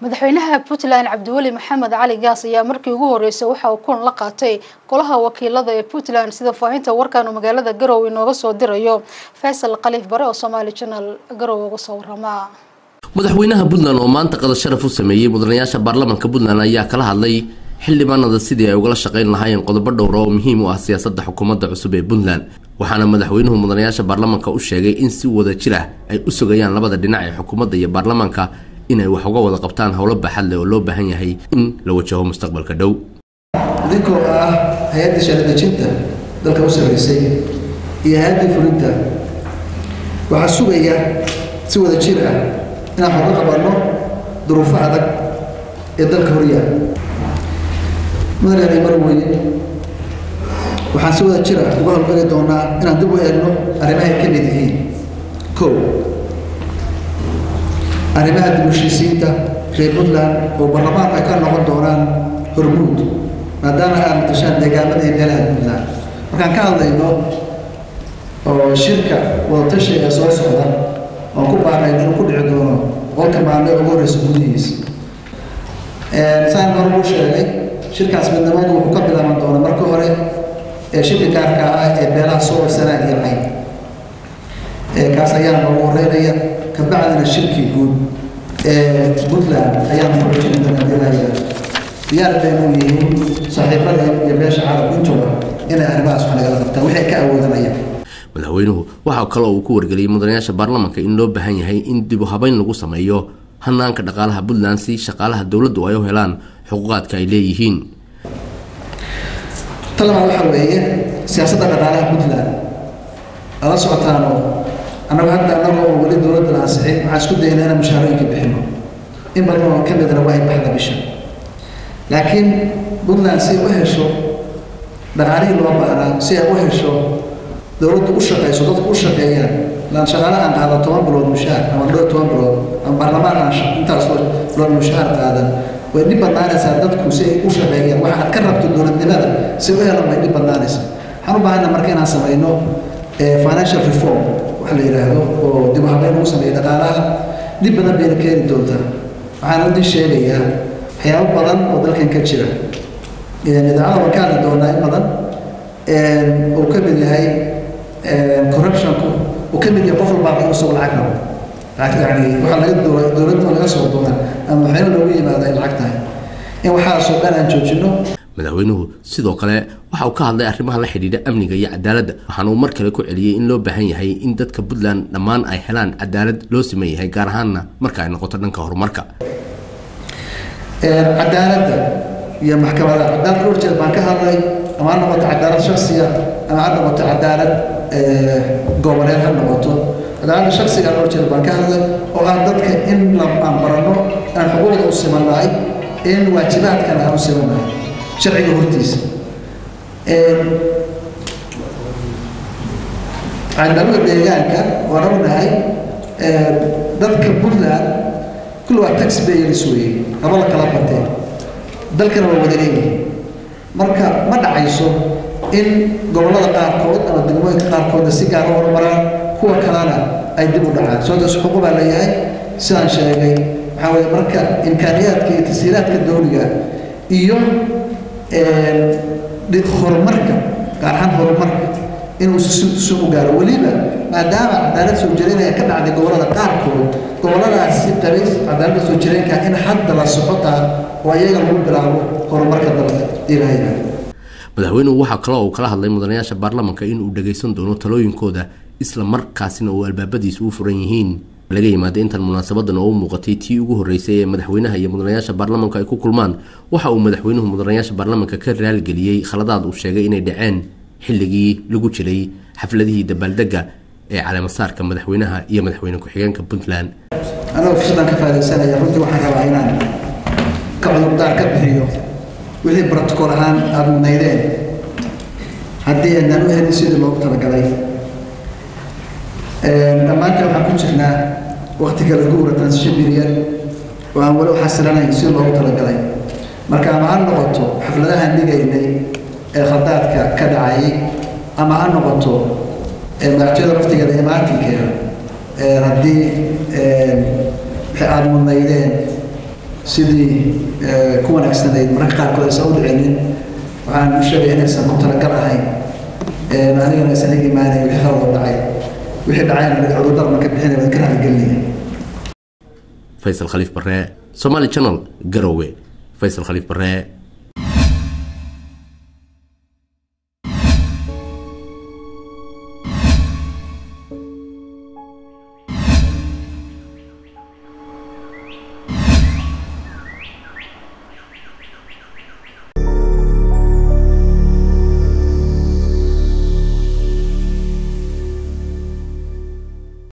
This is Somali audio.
madaxweynaha puntland cabdiweli maxamed cali gaas ayaa markii ugu horeysay waxa uu kulan la qaatay golaha wakiilada ee puntland sida faahinta warkan uu magaalada garowe inooga soo dirayo faysal khaliif bare oo somaali janal garowe uga soo warama madaxweynaha puntland oo maanta qadar sharaf u sameeyey mudanayaasha baarlamaanka puntland ayaa kala hadlay xildhibaanada sidii ay ugala shaqayn lahaayeen qodobo dhowra oo muhiim u ah siyaasadda xukuumadda cusub ee puntland waxaana madaxweynuhu mudanayaasha baarlamaanka u sheegay in si wada jir ah ay u sugayaan labada dhinac ee xukuumadda iyo baarlamaanka inay wax uga wada qabtaan howlo baaxad leh oo loo baahan yahay in la wajaho mustaqbalka dhow idinkoo ah hay-addii sharadejinta dalka u sarreysay iyo hay-addii fulinta waxaa sugaya si wada jir ah inaan xoga qabanno duruufo adag ee dalka horyaal madaxeeda mar weye waxaan si wada jir ah uga howlgeli doonaa inaan dib u eegno arrimahay ka mid yihiin kow arrimaha dib heshiisiinta reer puntland oo baarlamaanka ay ka noqon doonaan hormuud maadaama aad matashaan deegaamada iyo meelaha puntland markaan ka hadlayno oo shirka wadatashiga ee soo socda oon ku baarnay inuu ku dhici doono boqolka maalme ugu horreysa gudihiisa saan hore uu sheegay shirkaas midnimadu wuxuu ka bilaaban doonaa marka hore ee shirka gaarka ah ee beelaha soo sanaag iyo cayn kaas ayaa noogu horeynaya kabacdina shirkii guud ee puntland ayaanu kujin doonaa diyaar baynu yihiin saaxiibada iyo beesha carabku intuba inay arrimahaas wax nagala qabtaan waxay ka awoodanayaan madaxweynuhu waxaa kaloo uu ku wargeliyey mudanayaasha baarlamaanka in loo baahan yahay in dib u habeyn lagu sameeyo hanaanka dhaqaalaha puntland si shaqaalaha dowladdu ay u helaan xuquuqaadka ay leeyihiin talabaad waxaa weeye siyaasadda dhaqaalaha puntland ala socotaano annagu hadda annaga oo weli dowladda la ansixin waxaan isku daynaa inaan mushaarooyinka bixino in badan oo ka midna waa ay baxda bisha laakiin puntland si ay u hesho dhaqaalihii loo baahnaa si ay u hesho dowladdu u shaqayso dadku u shaqeeyaan laan shaqaale aan qaada toban bilood mushaar ama dhowr toban bilood ama baarlamaan aan intaas bilood mushaar qaadan way dhib badnaanaysaa dadku si ay u shaqeeyaan waxa aad ka rabto dowladnimada si u helan way dhib badnaanaysaa waxaan u baahanna marka inaan samayno financial reform wax la yidhaahdo oo dib u habeyn lagu sameeyo dhaqaalaha dhib badan bayna keeni doontaa waxaan udin sheegayaa waxyaabo badan oo dalkan ka jira idaacada waan ka hadli doonaa in badan uu ka mid yahay corruptionku uu ka mid yahay qof walbaa inuu soo lacag rabo yani waxaa laga dowladda laga soo doona ama waxyaala loogu yimaada ay lacag tahay in waxaasoo dhan aan joojino madaxweynuhu sidoo kale waxa uu ka hadlay arrimaha la xidhiidha amniga iyo cadaaladda waxaana uu mar kale ku celiyey in loo baahan yahay in dadka puntland dhammaan ay helaan cadaalad loo siman yahay gaar ahaanna marka ay noqoto dhanka horumarka cadaaladda iyo maxkamada cadaalad dhowr jeer baan ka hadlay ama ha noqoto cadaalad shaksiya ama ha noqoto cadaalad goboleed ha noqoto cadaaladda shaksiga dhowr jeer baan ka hadlay oo ah dadka in aan barano aan xuquuqda u simannahay in waajibaadkana aan u simannahay sharciga hortiisa cadaalada deegaanka waan ognahay dadka puntland kulli waa tax bayers weeye haba la kala batee dalkana waa wada leeyihin marka ma dhacayso in gobollada qaarkood ama degmooyinka qaarkoodna si gaar u horumaraan kuwa kalena ay dib u dhacaan sababtaas xuquuq baa leeyahay sidaan sheegay waxaa weeye marka imkaaniyaadka iyo tasiiraadka dowliga iyo horumarka gaar ahaan horumarka inuu si u gaaro weliba maadaama cadaalad soo jireenaya ka dhacday gobollada qaarkood gobolladaasi qabay cadaaladda soo jireenka in hadda la socotaa oo iyaga lagu bilaabo horumarka dalka ilaahay madaxweynuhu waxaa kaloo uu kala hadlay mudanayaasha baarlamaanka in uu dhagaysan doono talooyinkooda isla markaasina uu albaabadiisa u furan yihiin laga yimaada intan munaasabadan oo u muuqatay tii ugu horreysay ee madaxweynaha iyo mudanayaasha baarlamaanka ay ku kulmaan waxa uu madaxweynuhu mudanayaasha baarlamaanka ka raaligeliyey khaladaad uu sheegay inay dhaceen xilligii lagu jiray xafladihii dabaaldega ee caleemasaarka madaxweynaha iyo madaxweyne ku-xigeenka puntland anagoo fursadan ka faadaysanaya runtii waxaan rabaa inaan ka cudurdaar ka bixiyo wixii brotocool ahaan aada mudnaydeen haddii aanaan u helin sidii loogu talagalay dhammaanteen waxaan ku jirnaa wakti kala guura transition period oo aan weli u xasilanayn sidii loogu talagalay marka ama ha noqoto xafladahaan dhigaynay ee khaldaadka ka dhacayay ama ha noqoto madaxtooyada laftigeeda imaatinkeeda haddii waxay aada mudnaydeen sidii ku wanaagsanayd mararka qaarkood aysan u dhicinin waxaan u sheegaya inaysan ku talagal ahayn anigana aysan iga imaanayn wixii qalad oo dhacay wixii dhacayna cudurdarna ka bixinaya waan ka raaligelinaya faysal khaliif barre somaali channel garowe faysal khaliif barre